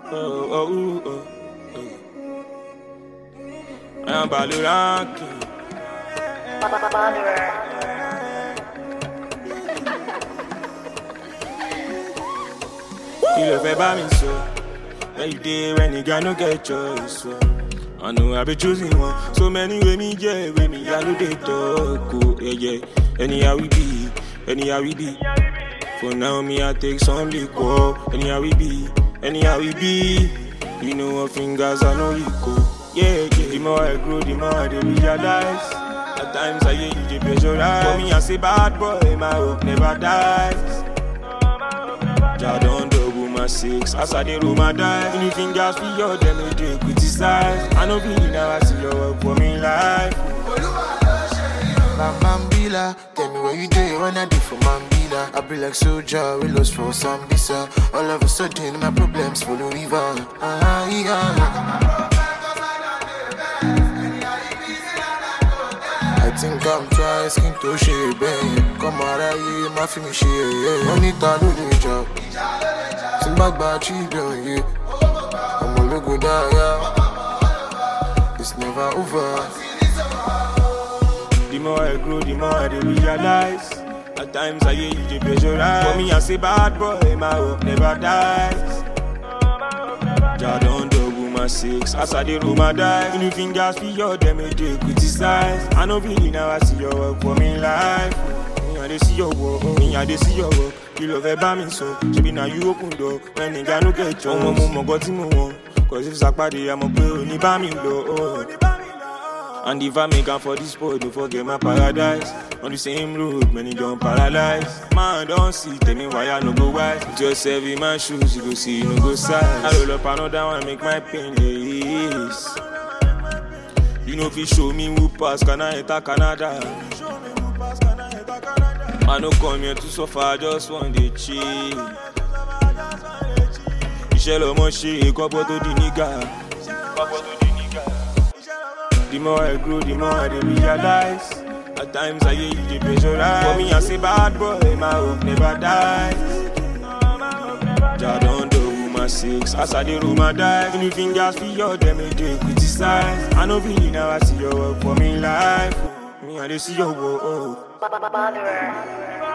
oh, oh, oh, oh. I am Baloranki. Kí ló fẹ́ bá mi sọ? Where you dey when the guy no get choice? So. I know I be choosing one. So many way me yeah, way me I do they talk. Oh, yeah, yeah. Anyhow we be, anyhow we be. For now me I take some liquor. Anyhow we be, anyhow we be. You know what fingers I know you go. Yeah, yeah. The more I grow, the more I dey realize. At times I hear you dey pressurize. For me I say bad boy, my hope never dies. Jah don double my six as I dey roll my dice. Any fingers for your them they dey criticize. I no be now I see your work for me life. Mambila, tell me where you dey when I do for Mambila. I be like soldier, we lost for Sambisa. All of a sudden, my problems follow river. Ah, yeah. I think I'm trying skin to share, babe. Come out of here, my film share, yeah. Money ta do the job. Think back by children, yeah. I'm a look good, yeah. It's never over. The more I grow, the more I dey realize. At times I hear you dey pressurize. For me I say bad boy, my hope never dies. Jah don double my six as I dey roll my dice. Any fingers for your them they dey criticize. I no be now I see your work for me life. Me I dey see your work, me I dey see your work. You love ẹ bá mi sọ, ṣebi na you open door. When nìga no get chance. Ọmọ mo mọ̀ gọ́ tí mo wọ̀n. Cause if sàpàdé, àmọ̀ pé ò ní bá mi lọ. Oh. And if I make am for this boy, don't forget my paradise. On the same road, many don't paralyze. Man, don't see, tell me why I no go wise. Put yourself in my shoes, you go see, you no go size. I roll up another one, make my pain less. You know if you show me who pass, can I enter Canada? I no come here to suffer, I just want to chill. Iṣẹ́ lọmọ ṣe, kọ́pọ̀ tó di nígà. Kọ́pọ̀ tó di nígà. The more I grow, the more I dey realize. At times I hear you dey pressurize. For me I say bad boy, my hope never dies. Jah don double my six as I dey roll my dice. Any fingers for your them they dey criticize. I no be now I see your work for me life. Me I dey see your work. Oh. Botherer.